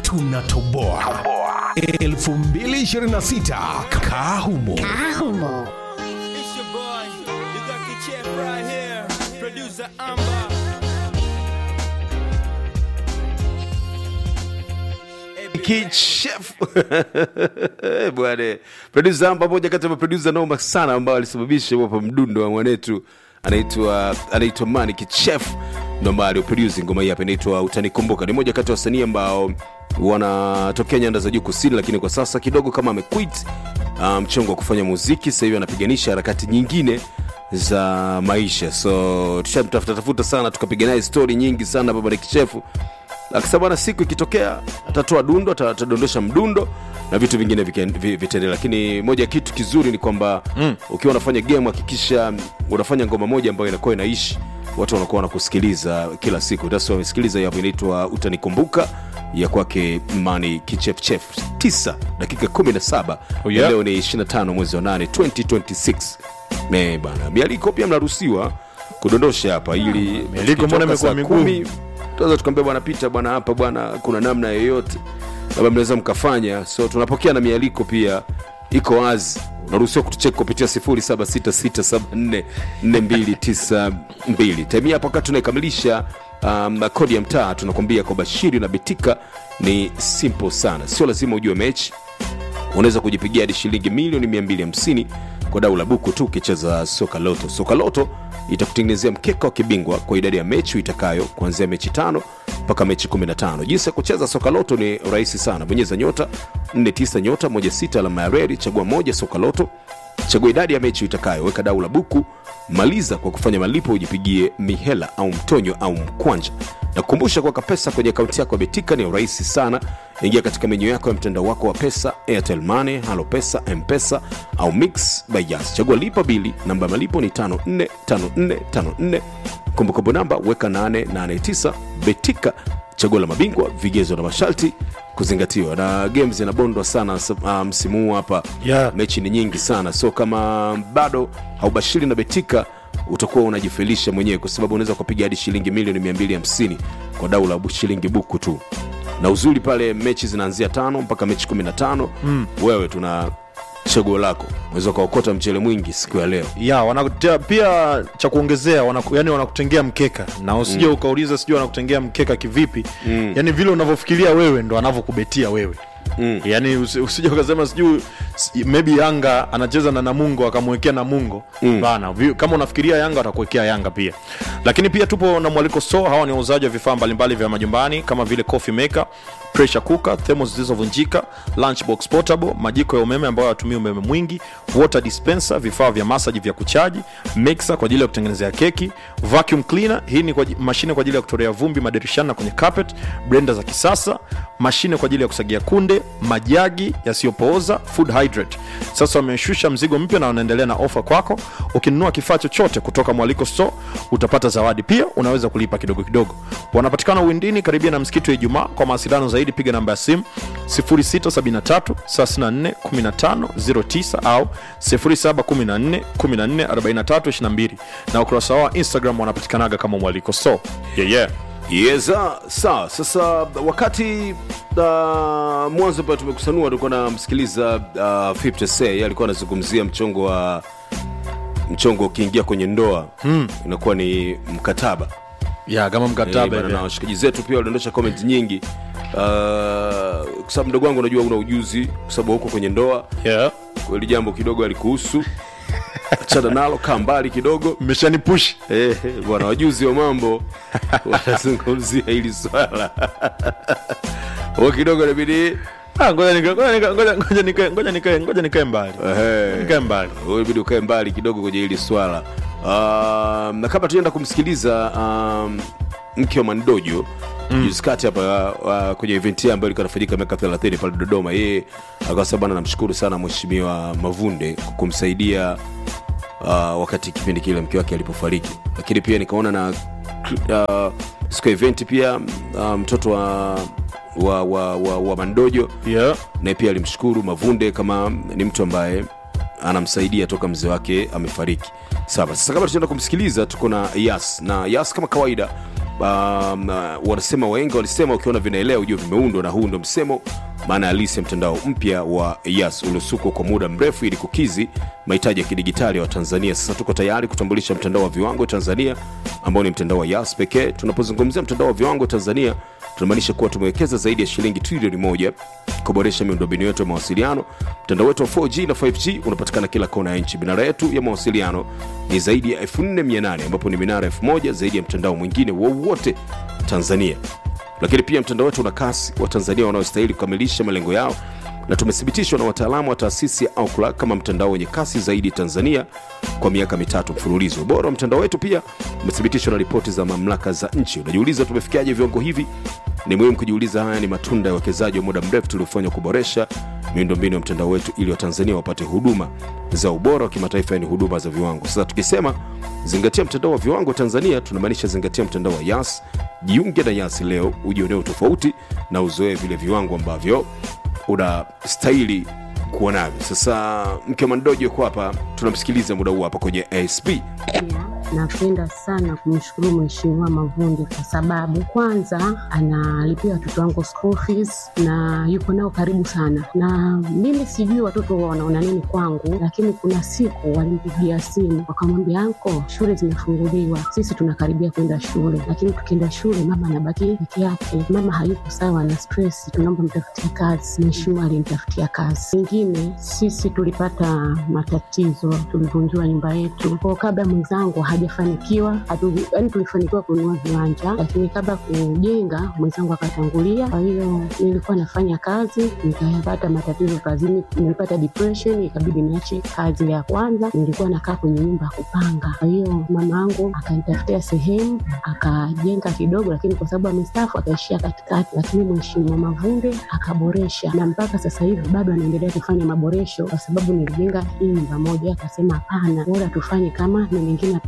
tunatoboa 2026 kahumo Ahumo. It's your boy. You got the chef right here. Producer Amber. kichef bwana produsa pamoja kati ya maprodusa noma sana ambao alisababisha hapa mdundo wa mwanetu anaitwa anaitwa mani kichef ndo ambao alioprodusi ngoma hii hapa inaitwa utanikumbuka ni moja kati ya wasanii ambao wanatokea nyanda za juu kusini lakini kwa sasa kidogo kama amequit uh, mchongo wa kufanya muziki sasa hivi anapiganisha harakati nyingine za maisha so tushamtafuta tafuta sana tukapiga naye stori nyingi sana baba kichefu akisema bwana siku ikitokea atatoa dundo ata- atadondosha mdundo na vitu vingine vika- vi- vitaendelea lakini moja ya kitu kizuri ni kwamba mm. ukiwa unafanya game hakikisha unafanya ngoma moja ambayo inakuwa inaishi watu wanakuwa wanakusikiliza kila siku tasi wamesikiliza hapo inaitwa utanikumbuka ya kwake mani kichefchef 9 dakika 17 Oh, yeah. leo ni 25 mwezi wa 8 2026 Me, bana mialiko pia mnaruhusiwa kudondosha hapa ili mialiko mbona tukitoka saa imekuwa migumu? kumi, tunaweza tukaambia bwana pita bwana hapa bwana kuna namna yoyote labda mnaweza mkafanya so tunapokea na mialiko pia iko wazi unaruhusiwa kutucheki kupitia 0766744292 temia hapa wakati tunaikamilisha um, kodi ya mtaa tunakwambia kwa bashiri na betika ni simple sana sio lazima ujue mechi unaweza kujipigia hadi shilingi milioni 250 kwa dau la buku tu ukicheza soka loto soka loto itakutengenezea mkeka wa kibingwa kwa idadi ya mechi itakayo kuanzia mechi tano mpaka mechi 15 jinsi ya kucheza soka loto ni rahisi sana bonyeza nyota 49 nyota 16 alama ya redi chagua moja soka loto chagua idadi ya mechi itakayo weka dau la buku maliza kwa kufanya malipo ujipigie mihela au mtonyo au mkwanja na kukumbusha kuweka pesa kwenye akaunti yako ya betika ni rahisi sana ingia katika menyu yako ya mtandao wako wa pesa airtel money halo pesa mpesa au mix by Yas. chagua lipa bili namba ya malipo ni 545454 kumbukumbu namba weka 889 betika chaguo la mabingwa vigezo na masharti kuzingatiwa na games zinabondwa sana sa- ah, msimu huu hapa Yeah. mechi ni nyingi sana so kama bado haubashiri na betika utakuwa unajifelisha mwenyewe kwa sababu unaweza kupiga hadi shilingi milioni 250 kwa dau la bu- shilingi buku tu na uzuri pale mechi zinaanzia tano mpaka mechi 15 mm. wewe tuna chaguo lako unaweza ukaokota mchele mwingi siku ya leo ya wanakutea pia cha kuongezea wanaku, yani wanakutengea mkeka na usije mm. ukauliza sijui wanakutengea mkeka kivipi mm. yani vile unavyofikiria wewe ndo anavyokubetia wewe Mm. yani usi- usije ukasema sijui si- maybe yanga anacheza na namungo akamwekea namungo mm. bana vi- kama unafikiria yanga atakuwekea yanga pia lakini pia tupo na mwaliko store hawa ni wauzaji wa vifaa mbalimbali vya majumbani kama vile coffee maker pressure cooker thermos zilizovunjika lunchbox portable majiko ya umeme ambayo hayatumii umeme mwingi water dispenser vifaa vya masaji vya kuchaji mixer kwa ajili ya kutengenezea keki vacuum cleaner hii ni kwa, aji- mashine kwa ajili ya kutolea vumbi madirishani na kwenye carpet blender za kisasa mashine kwa ajili ya kusagia kunde majagi yasiyopooza food hydrate sasa wameshusha mzigo mpya na wanaendelea na ofa kwako ukinunua kifaa chochote kutoka mwaliko store utapata zawadi pia unaweza kulipa kidogo kidogo wanapatikana uwindini karibia na msikiti wa ijumaa kwa mawasiliano zaidi piga namba ya simu 0673 34 15 09 au 0714 14 43 22 na ukurasa wao wa instagram wanapatikanaga kama mwaliko store yeah, yeah. yeza sawa sasa wakati uh, mwanzo pale tumekusanua tulikuwa namsikiliza uh, 50 Cent, yeye alikuwa anazungumzia mchongo wa mchongo ukiingia kwenye ndoa hmm. inakuwa ni mkataba ya kama Eh, mkataba bana, hivi. na washikaji zetu pia waliondosha comment nyingi uh, kwa sababu mdogo wangu unajua una ujuzi kwa sababu huko kwenye ndoa yeah. kweli jambo kidogo alikuhusu achana nalo kaa mbali kidogo mmeshanipush Eh, bwana wajuzi wa mambo wanazungumzia hili swala huo kidogo nabidi Ah, ngoja nika- ngoja nika- ngoja- ngoja nikae- ngoja nikae- ngoja nikae mbali nikae mbali inabidi ukae mbali kidogo kwenye hili swala um, na kabla tuenda kumsikiliza um, mke wa mandojo mm. juzi kati hapa uh, kwenye event yake ambayo ilikuwa inafanyika miaka 30 pale dodoma yeye akasema bana namshukuru sana mheshimiwa mavunde kwa kumsaidia uh, wakati kipindi kile mke wake alipofariki lakini pia nikaona na uh, siku ya event pia uh, mtoto wa wa, wa, wa, wa mandojo yeah. naye pia alimshukuru mavunde kama ni mtu ambaye anamsaidia toka mzee wake amefariki sawa sasa kabla tunaenda kumsikiliza tuko na yas na yas kama kawaida um, uh, wanasema waenga walisema ukiona vinaelea ujue vimeundwa na huu ndo msemo maana halisi ya mtandao mpya wa yas uliosukwa kwa muda mrefu ili kukizi mahitaji ya kidigitali ya watanzania sasa tuko tayari kutambulisha mtandao wa viwango tanzania ambao ni mtandao wa yas pekee tunapozungumzia mtandao wa viwango tanzania tunamaanisha kuwa tumewekeza zaidi ya shilingi trilioni moja kuboresha miundombinu yetu ya mawasiliano mtandao wetu wa 4g na 5g unapatikana kila kona ya nchi minara yetu ya mawasiliano ni zaidi ya 4800 ambapo ni minara 1000 zaidi ya mtandao mwingine wowote tanzania lakini pia mtandao wetu una kasi wa tanzania wanaostahili kukamilisha malengo yao na tumethibitishwa na wataalamu wa taasisi ya Ookla kama mtandao wenye kasi zaidi Tanzania kwa miaka mitatu mfululizo. Ubora wa mtandao wetu pia umethibitishwa na ripoti za mamlaka za nchi. Unajiuliza tumefikiaje viwango hivi? Ni muhimu kujiuliza, haya ni matunda ya uwekezaji wa muda mrefu tuliofanya kuboresha miundombinu ya mtandao wetu ili Watanzania wapate huduma za ubora wa kimataifa, yani huduma za viwango. Sasa tukisema zingatia mtandao wa viwango Tanzania, tunamaanisha zingatia mtandao wa Yas. Jiunge na Yas leo, ujionee tofauti na uzoee vile viwango ambavyo unastahili kuwa navyo. Sasa mke wa Mandojo yuko hapa, tunamsikiliza muda huu hapa kwenye ASP. Pia napenda sana kumshukuru Mheshimiwa Mavundi kwa sababu kwanza analipia watoto wangu school fees na yuko nao karibu sana, na mimi sijui watoto wanaona nini kwangu, lakini kuna siku walimpigia simu wakamwambia, anko, shule zimefunguliwa, sisi tunakaribia kwenda shule, lakini tukienda shule mama anabaki peke yake, mama hayuko sawa na stress, tunaomba mtafutie kazi. Mheshimiwa alinitafutia kazi. Ingine sisi tulipata matatizo, tulivunjiwa nyumba yetu kwa kabla mwenzangu hajafanikiwa, yaani tulifanikiwa kununua viwanja, lakini kabla kujenga mwenzangu akatangulia. Kwa hiyo nilikuwa nafanya kazi nikayapata matatizo kazini, nilipata depression, ikabidi niache kazi ya kwanza. Nilikuwa nakaa kwenye nyumba ya kupanga, kwa hiyo mama yangu akanitafutia sehemu akajenga kidogo, lakini kwa sababu amestaafu akaishia katikati, lakini Mheshimiwa Mavunde akaboresha, na mpaka sasa hivi bado anaendelea kufanya maboresho, kwa sababu nilijenga hii nyumba moja, akasema hapana, bora tufanye kama na mengine